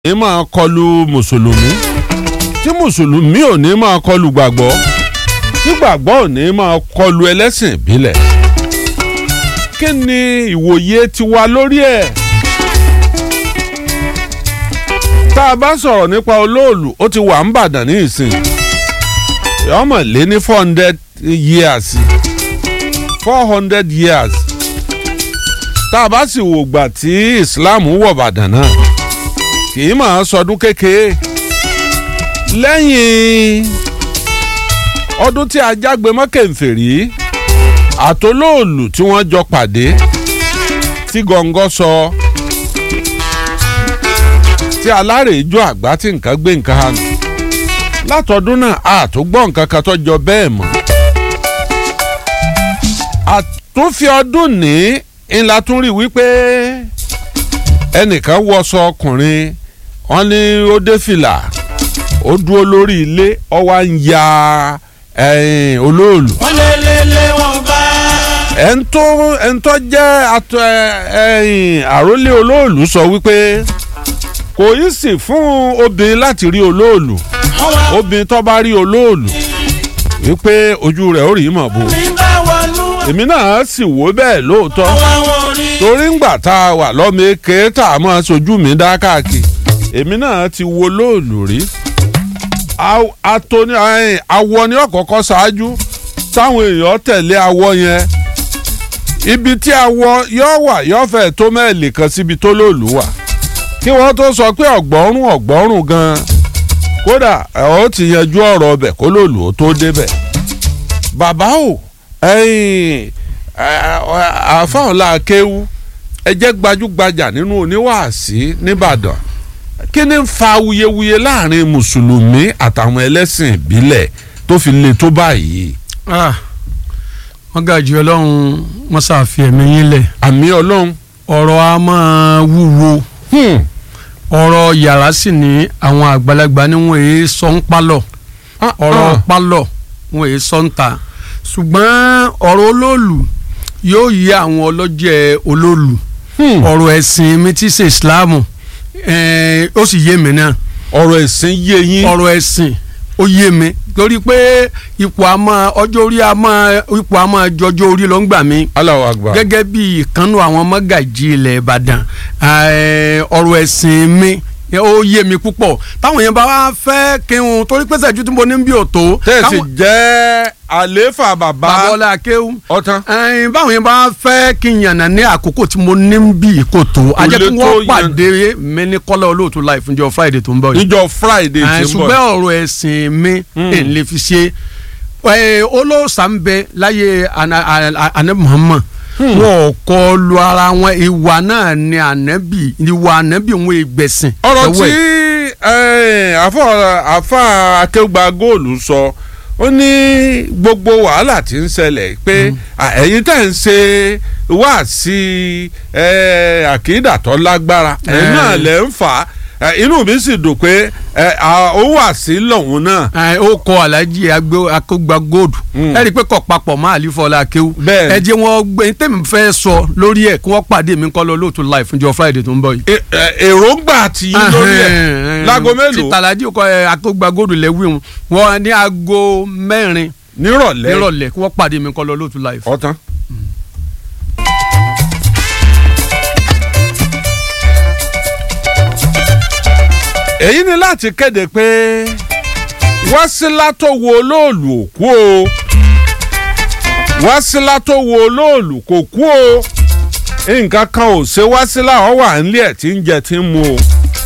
ní máa kọlu mùsùlùmí tí mùsùlùmí ò ní máa kọlu gbàgbọ́ tí gbàgbọ́ ò ní máa kọlu ẹlẹ́sìn ìbílẹ̀ kí ni ìwòye tiwa lórí ẹ̀ tá a bá sọ̀rọ̀ nípa olóòlù ó ti wà ń bàdàn ní ìsìn ọmọ lé ní four hundred years four hundred years tá a bá sì wò gbà tí Islam wọ̀ bàdàn náà kì í máa sọdún kékeré lẹ́yìn ọdún tí ajágbe mọ́kẹ́ǹfèrí àtolóòlù tí wọ́n jọ pàdé tí gọ̀ǹgọ̀ sọ tí alárèéjọ àgbá tí nǹkan gbé nǹkan hàn látọdún náà àtúgbọ́ nǹkan kan tó jọ bẹ́ẹ̀ mọ́ àtúnfi ọdún ní ńlá tún rí wípé ẹnìkan wọṣọ ọkùnrin wọ́n ní ó dé fìlà ó dúró lórí ilé ó wá ń ya olóòlù. wọ́n lé lé lé wọn bá. ẹ̀ńtọ́ ẹ̀ńtọ́ jẹ́ atọ àrólé olóòlù sọ wípé kò í sì fún obìnrin láti rí olóòlù wọ́n wá obìnrin tó bá rí olóòlù wípé ojú rẹ̀ ó rí mọ̀ bò mi bá wọnú. èmi náà sì wò bẹ́ẹ̀ lóòótọ́ wọ́n wá wọn rí. torí ńgbà tá a wà lọ́mọ eke tá a máa sojú mi dá káàkiri èmi náà ti wo lóòlù rí Aw- atoni ẹ̀yìn, awọ ni ọ̀kọ̀ọ̀kọ̀ ṣáájú táwọn èèyàn tẹ̀lé awọ yẹn ibi tí awọ yóò wà yóò fẹ́ tó mẹ́ẹ̀lì kan síbi tó lóòlù wà kí wọ́n tó sọ pé ọ̀gbọ́rùn ọ̀gbọ́rùn gan-an kódà ẹ̀ ó ti yanjú ọ̀rọ̀ ọbẹ̀ kó lóòlù ó tó débẹ̀ bàbá o ẹ̀yìn àfáànlá akéwú ẹ jẹ́ gbajúgbajà nínú oníwàásí nìbàdàn kí ni ń fa wuyewuye láàrin mùsùlùmí àtàwọn ẹlẹ́sìn ìbílẹ̀ tó fi le tó báyìí Ah, wọ́n gàjú ọlọ́run wọ́n ṣàfi ẹ̀mí yín lẹ̀ àmì ọlọ́run ọ̀rọ̀ a máa wúwo hmm, ọ̀rọ̀ yàrá sì ní àwọn àgbàlagbà ni wọ́n èé sọ ń pálọ̀ ah, ọ̀rọ̀ ah, pálọ̀ wọ́n èé sọ ń ta ṣùgbọ́n ọ̀rọ̀ olóòlù yóò yí àwọn ọlọ́jẹ̀ olóòlù hmm, ọ̀rọ̀ ẹ̀sìn mi tí ṣe ìsìláàmù ẹ̀ẹ́n, ó sì yé mi náà ọ̀rọ̀ ẹ̀sìn yé yín ọ̀rọ̀ ẹ̀sìn ó yé mi torí pé ipò àmọ́ ọjọ́ orí àmọ́ ipò àmọ́ jọjọ́ orí ló ń gbà mí Allahu Akbar gẹ́gẹ́ bí ìkànnù àwọn mọ́gàjì ilẹ̀ ìbàdàn eh, ọ̀rọ̀ ẹ̀sìn mi ó yé mi púpọ̀ táwọn yẹn bá wá fẹ́ kí n torí pé sẹ́jú tí mo ní bí òtó tẹ̀sí jẹ́ àléfà bàbá babalá akéwù ọ̀tán ẹyin báwọn yẹn bá fẹ́ kí n yànnà ní àkókò tí mo ní bí kò tó a jẹ́ lè kí tó wọ́n yan- pàdé mi ní kọ́lá olóòtú láì fúnjọ friday tó ń bọ̀ yìí níjọ́ Friday ẹ, tí ń bọ̀ ṣùgbọ́n ọ̀rọ̀ ẹ̀sìn mi ẹ̀ ń lè fi ṣe ẹ, olóòṣà ń bẹ láyé ana- ana- anabi muhammad wọn ò kọ lu ara wọn ìwà náà ni anabi ìwà anabi wọn ìgbẹ̀sìn. ọ̀rọ̀ lọ́wọ́ tí ẹ̀. eh, àfọ àfà akéwùgbà góòlù sọ ó ní gbogbo wàhálà tí ń ṣẹlẹ̀ pé à, ẹ̀yin tẹ̀ ń ṣe wá sí àkídà tó lágbára ẹ̀yin Eh. náà lẹ̀ ń fà á Eh, inú mi sì dùn pé eh, à, ó wà sí lọ́hùn náà ẹ, ó kọ alájí akógba gold Mm. ẹ rí i pé kọ papọ̀ mọ́ àlífọ́lá akéwù Bẹ́ẹ̀ ni. ẹ jẹ́ wọn gbé tèmi fẹ́ sọ lórí ẹ̀ kí wọ́n pàdé mi kọ́ lọ lóòótọ́ live fúnjọ friday tó ń bọ̀ yìí. Eh, eh, èròǹgbà tí yín lórí ẹ̀ láago tí mélòó tàlàjì kọ ẹ akógba gold lẹ́wìn wọn ní aago mẹ́rin nírọ̀lẹ́ nírọ̀lẹ́ kí wọ́n pàdé mi kọ́ lọ lóòótọ́ live. ọ̀tán. èyí ni láti kéde pé Wásílà tó wo olóòlù ò kú o Wásílà tó wo olóòlù kò kú o nǹkan kan ò ṣe Wásílà ọ wà nílé ẹ̀ tí ń jẹ tí ń mu o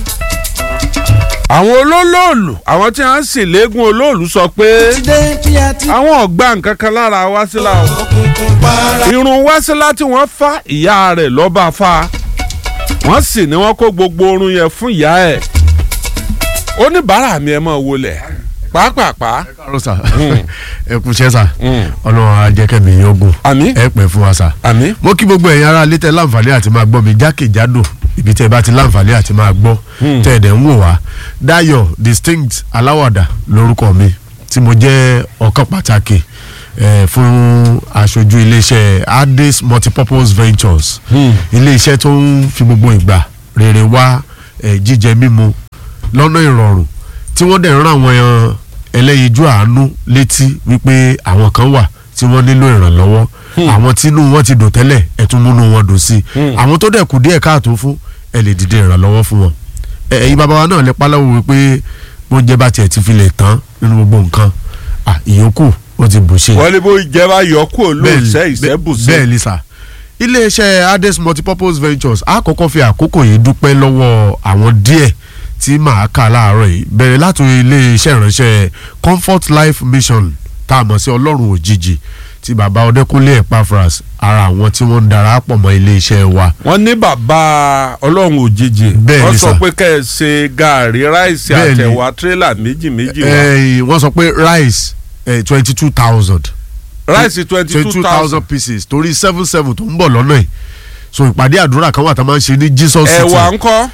àwọn olólòòlù àwọn tí wọ́n sì léegun olóòlù sọ pé dé bí a ti. àwọn ọ̀gbà nǹkan kan lára Wásílà o òkùnkùn para. irun Wásílà tí wọ́n fá ìyá rẹ̀ lọ́ba fa wọ́n sì ní wọ́n kó gbogbo orun yẹn fún ìyá ẹ̀ oníbàárà mi ẹ̀ máa wọlé pàápàá káàárọ̀ sà ẹ kú iṣẹ́ sà ọlọ́run á jẹ́ kẹ́mi yín ogun àmì ẹ pẹ́ fún wa sà. àmì mo kí gbogbo ẹ̀yin ará létẹ̀ láǹfààní àti máa gbọ́ mi jákèjádò ibi tẹ́ ẹ bá ti láǹfààní àti máa gbọ́ tẹ́ ẹ̀ dẹ̀ ń wò wá Dayọ̀ distinct aláwàdà lórúkọ mi tí mo jẹ́ ọ̀kan pàtàkì eh, fún aṣojú iléeṣẹ́ Ades multipurpose ventures iléeṣẹ́ tó ń fi gbogbo ìgbà rere wá eh, jíjẹ mímu lọ́nà ìrọ̀rùn tí wọ́n dẹ̀ ń rán àwọn èèyàn ẹlẹ́yinjú àánú létí wípé àwọn kan wà tí wọ́n nílò ìrànlọ́wọ́ àwọn tínú wọn ti dùn tẹ́lẹ̀ ẹ̀ tún múnú wọn dùn sí i àwọn tó dẹ̀ kù díẹ̀ káàtó fún ẹ lè dìde ìrànlọ́wọ́ fún wọn ẹ- ẹ̀yin bàbá wa náà lè pálọ́wọ́ wípé bó jẹ́ bá tiẹ̀ ti fi lè tán nínú gbogbo nǹkan à, ìyókù ó ti bù ṣe wọ́n ní bó jẹ́ bá yọ kúrò lóòṣẹ́ ìṣẹ́bùsẹ́. bẹ́ẹ̀ ni sà iléeṣẹ́ Ades multipurpose ventures a kọ́kọ́ fi àkókò yìí dúpẹ́ lọ́wọ́ àwọn díẹ̀ tí màá kà láàárọ̀ yìí bẹ̀rẹ̀ láti iléeṣẹ́ ìránṣẹ́ comfort life mission tá a mọ̀ sí ọlọ́run òjijì tí bàbá ọdẹkùnlé Epaphras ara àwọn tí wọ́n ń darapọ̀ mọ́ iléeṣẹ́ wa wọ́n ní bàbá ọlọ́run òjijì Bẹ́ẹ̀ wọ́n ni sọ sà. pé kẹ́ ẹ ṣe gàárì ráìsì Bẹ́ẹ̀ ni. àtẹ̀wá tírélà méjì méjì wá Eh, wọ́n sọ pé rice twenty two thousand ráìsì twenty two thousand pieces torí seven seven tó ń bọ̀ lọ́nà yìí so ìpàdé àdúrà kan wà tá a máa ń ṣe ní Jesus City ẹ̀wà ńkọ́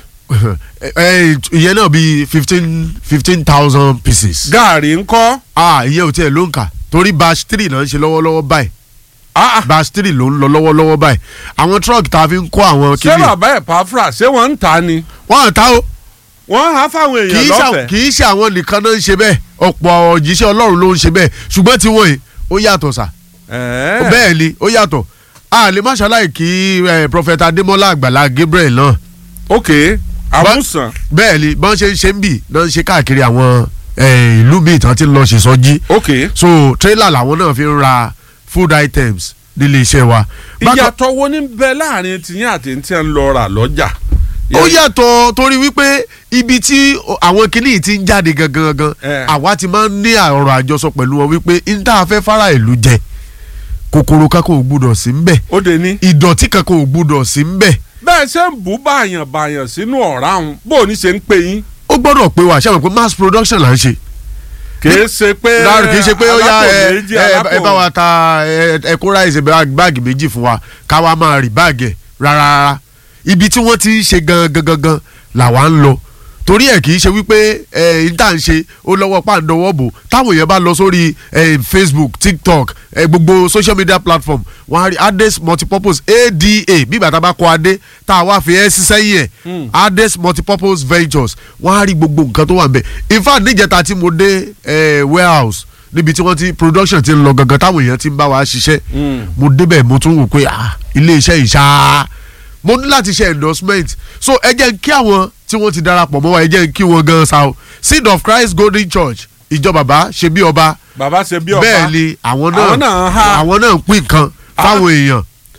Eh, ìyẹn náà bíi fifteen fifteen thousand pieces. gàárì ńkọ́ ah ìyẹn ò tiẹ̀ ló ń kà torí batch three náà ń ṣe lọ́wọ́lọ́wọ́ báyìí Ah, ah. batch three ló ń lọ lọ́wọ́lọ́wọ́ báyìí àwọn truck tá a fi ń kó àwọn ṣé kìíní bàbá Epaphras ṣé wọ́n ń ta ni wọ́n à ta o wọ́n á fáwọn kì èèyàn í ṣe lọ́fẹ̀ẹ́ kì í ṣe àwọn nìkan náà ń ṣe bẹ́ẹ̀ ọ̀pọ̀ òjíṣẹ́ ọlọ́run ló ń ṣe bẹ́ẹ̀ ṣùgbọ́n tí wọ́n yìí ó yàtọ̀ sà Ẹ̀ẹ́. bẹ́ẹ̀ ni ó yàtọ̀ a lè má ṣaláì kí eh, prophet adémọ́lá àgbàlá gabriel náà ok àmúsàn bẹ́ẹ̀ ni bọ́n ṣe ń ṣe ń bì náà ń ṣe káàkiri àwọn eh, ìlú míì tán ti ń lọ ṣe sọ́jí ok so trailer làwọn náà fi ń ra food items nílé iṣẹ́ wa. Bákan- ìyàtọ̀ wo ní bẹ láàrin tìyín àti tí ń lọ rà lọ́jà. ó yàtọ̀ torí wípé ibi tí àwọn kìnnì ti ń jáde gangan gangan Eh. àwa ti máa ń ní ọ̀rọ̀ àjọsọ pẹ̀lú wọn wípé n tá a fẹ́ fara ìlú jẹ kòkòrò kankan ò gbúdọ̀ sí ń bẹ̀ ó de ní. ìdọ̀tí kankan ò gbúdọ̀ sí ń bẹ̀ bẹ́ẹ̀ ṣe ń bù bàyàn bàyàn sínú ọ̀rá òun bó o ní ṣe ń pè yín. ó gbọ́dọ̀ pé wà ṣàmì pé mass production là ń ṣe kìí ṣe pé láàrú kì í ṣe pé ó yá alápò ẹ méjì, ẹ alápò- ẹ bá wa ta ẹ ẹ kó ráìsì báàgì méjì fún wa ká wa máa rí báàgì ẹ rárá rárá ibi tí wọ́n ti ń ṣe gangan gangan làwa ń lọ torí ẹ kì í ṣe wípé ẹ n tà ń ṣe ó lọ́wọ́ pàǹdọ̀wọ́ bò táwọn èèyàn bá lọ sórí ẹ Facebook TikTok ẹ gbogbo social media platform wọ́n á rí Ades multipurpose ADA bí bàtà bá kọ adé tá a wá fi ẹ́ sí sẹ́yìn ẹ̀ Ades multipurpose ventures wọ́n á rí gbogbo nǹkan tó wà ń bẹ̀ in fact níjẹta tí mo dé ẹ warehouse níbi tí wọ́n ti production ti ń lọ gangan táwọn èèyàn ti ń bá wa ṣiṣẹ́ mo débẹ̀ mo tún wò pé ah ilé iṣẹ́ yìí ṣáá mo ní láti ṣe endorsement so ẹ jẹ́ kí àwọn tí wọ́n ti darapọ̀ mọ́ wa ẹ jẹ́ kí wọ́n gan sa o seed of christ golden church ìjọ bàbá ṣe bí ọba bàbá ṣe bí ọba bẹ́ẹ̀ ni àwọn Àwọn náà náà ń há. àwọn náà ń pín nǹkan fáwọn èèyàn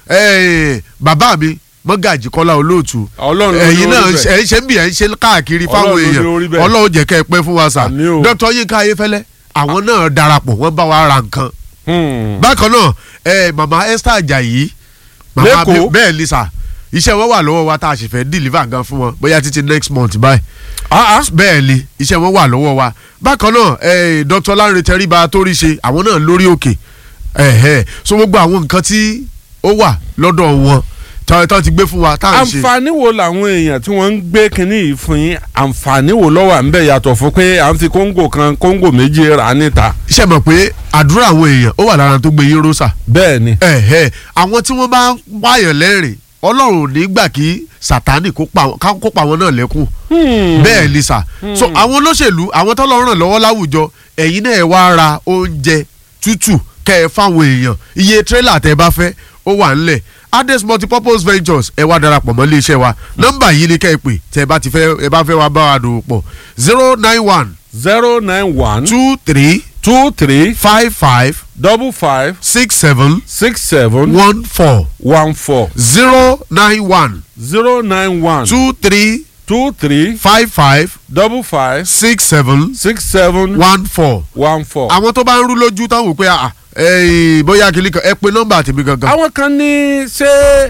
Eh, bàbá mi mọ́gàjì kọ́lá olóòtú Ọlọ́run ló ẹ̀yin ní náà orí bẹ́ẹ̀. ẹ̀ ń ṣe ń bì ẹ̀ ń ṣe káàkiri fáwọn Ọlọ́run ló ní orí èèyàn bẹ́ẹ̀. ọlọ́run jẹ́ kẹ́ ẹ pẹ́ fún wa sà Àmín o. dr yinka ayéfẹ́lẹ́ àwọn náà darapọ̀ wọ́n bá wa ra nǹkan Hmm. bákan náà ẹ mama esther ajayi mama Lẹ́kọ̀ọ́? bẹ́ẹ̀ ni sà iṣẹ́ wọn wà lọ́wọ́ wa tá a sì fẹ́ deliver gan fún wọn bóyá títí next month báyìí Ah, ah. bẹ́ẹ̀ ni iṣẹ́ wọn wà lọ́wọ́ wa bákan náà ẹ dr lanre tẹríba tó rí ṣe àwọn náà lórí òkè ẹ̀hẹ́ so gbogbo àwọn nǹkan tí ó wà lọ́dọ̀ wọn tọ́ tọ́ ti gbé fún wa tá à ń ṣe. àǹfààní wo làwọn èèyàn tí wọ́n ń gbé kinní yìí fún yín àǹfààní wo ló wà ń bẹ̀ yàtọ̀ fún pé à ń fi kóńgò kan kóńgò méjì rà níta. iṣẹ́ mọ̀ pé àdúrà àwọn èèyàn ó wà lára tó gbé yín rósà bẹ́ẹ̀ ni. ẹ̀hẹ́ àwọn tí wọ́n bá ń pààyàn lẹ́rìn ọlọ́run ò ní gbà kí sátánì kó pa wọn- ká kó pa wọn náà lẹ́kùn bẹ́ẹ̀ ni sà so àwọn olóṣèlú àwọn tọ́lọ́ ràn lọ́wọ́ láwùjọ ẹ̀yin náà ẹ wá ra oúnjẹ tútù kẹ́ ẹ fáwọn èèyàn iye tírélà tẹ́ ẹ bá fẹ́ ó wà ńlẹ̀ Ades multipurpose ventures ẹ wá darapọ̀ mọ́ iléeṣẹ́ wa nọ́mbà yìí ni kẹ́ ẹ pè tẹ́ ẹ bá ti fẹ́ ẹ bá fẹ́ wá bá wa dòwò pọ̀ zero nine one zero nine one two three two three five five double five six seven six seven one four one four zero nine one zero nine one two three two three five five double five six seven six seven one four. one four. àwọn tó bá ń rú lójú táwọn wò pé ah, eh, bóyá kìlí kan ẹ pe nọ́mbà tèmi gangan. àwọn kan ní ṣé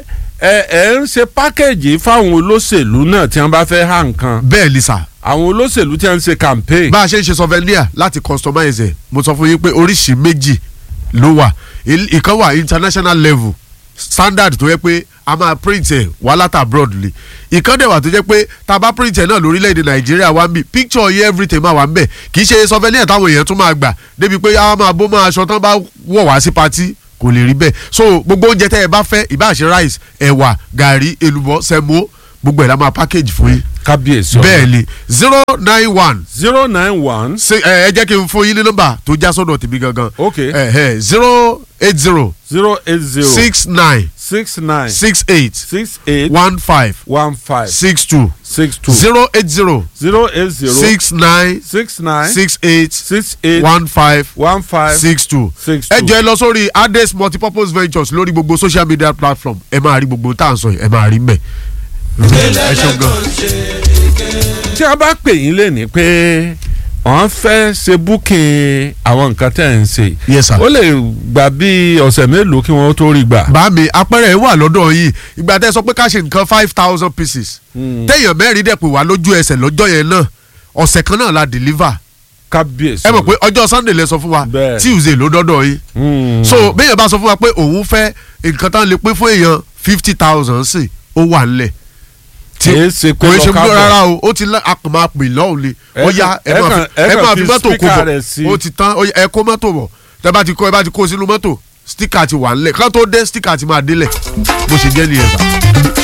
ẹ ẹ ń ṣe pákéjì fáwọn olóṣèlú náà tí wọ́n bá fẹ́ há nǹkan bẹ́ẹ̀ ni sà àwọn olóṣèlú tí wọ́n ń ṣe campaign. bá a ṣe ń ṣe souvenir láti customize ẹ̀ mo sọ fún yín pé oríṣìí méjì ló wà Il- ìkan wà international level standard tó yẹ pé a máa print ẹ̀ wá láti abroad ni ìkan dẹ̀ wà tó jẹ́ pé tá a bá print ẹ̀ náà lórílẹ̀‐èdè nàìjíríà wá ń bì picture yẹ everything máa wà ń bẹ̀ kì í ṣe souvenir táwọn èèyàn tún máa gbà débi pé a máa bó máa aṣọ tán bá wọ̀ wá sí patí kò lè rí bẹ́ẹ̀ so gbogbo oúnjẹ tẹ́ ẹ bá fẹ́ ìbáṣe rice ẹ̀wà gàrí èlùbọ́ sẹ́mo gbogbo ẹ̀ la máa package fún yín. kábíyèsí ọ̀la. bẹ́ẹ̀ ni zero nine one zero nine one ṣe ẹ ẹ jẹ́ kí n fún yín ní nọ́mbà tó já sọ́dọ̀ tèmi gangan. Ok. zero eight zero zero eight zero six nine six nine six eight six eight one five one five six two six two zero eight zero zero eight zero six nine six nine six eight six eight one five one five six two. six ẹ two. jẹ́ lọ sórí Ades multipurpose ventures lórí gbogbo social media platform ẹ máa rí gbogbo tá à ń sọ yìí ẹ máa rí mbẹ. ẹ ṣeun gan. tí a bá pè yín lé ní pé wọ́n fẹ́ ṣe búkìn àwọn nǹkan tẹ̀ ń ṣe Yes, sir. ó lè gbà bí ọ̀sẹ̀ mélòó kí wọ́n tó rí gbà. bá mi apẹ̀rẹ̀ wà lọ́dọ̀ yìí ìgbà tẹ́ sọ pé ká ṣe nǹkan five thousand pieces téèyàn mẹ́rin dẹ̀ pé wá lójú ẹsẹ̀ lọ́jọ́ yẹn náà ọ̀sẹ̀ kan náà la deliver kábíyèsí ẹ mọ̀ pé ọjọ́ sunday lẹ sọ fún wa Bẹ́ẹ̀. tuesday ló dọ́dọ̀ yìí Mm. so béèyàn bá sọ fún wa pé òun fẹ́ nǹkan tán lè pín fún èèyàn fifty thousand sí ó wà nílẹ̀ tí Kìí ṣe pé kò í ṣe lọ́ka bí bọ̀. rárá o ó ti lá a kàn máa pè lọ́hùn ni ó Ẹ yá kàn- ẹ ẹ máa kàn- fi ẹ ẹ kàn máa fi fi mọ́tò kó speaker bọ̀ rẹ̀ sí. ó ti tán ó yá, ẹ kó mọ́tò bọ̀ tẹ bá ti kó ẹ bá ti kó sínú mọ́tò stika ti wà nílẹ̀ kán tó dé stika ti máa délẹ̀ bó ṣe jẹ́ nìyẹn sá.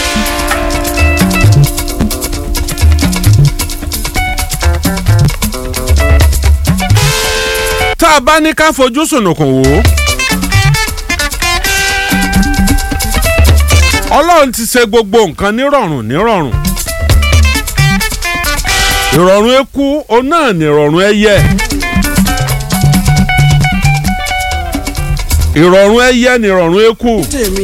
tá a bá ní ká fojú sùnùkùn wò ó. ọlọ́run ti ṣe gbogbo nǹkan nírọ̀rùn nírọ̀rùn. ìrọ̀rùn eku òun náà nìrọ̀rùn ẹyẹ. ìrọ̀rùn ẹyẹ nìrọ̀rùn eku. tèmi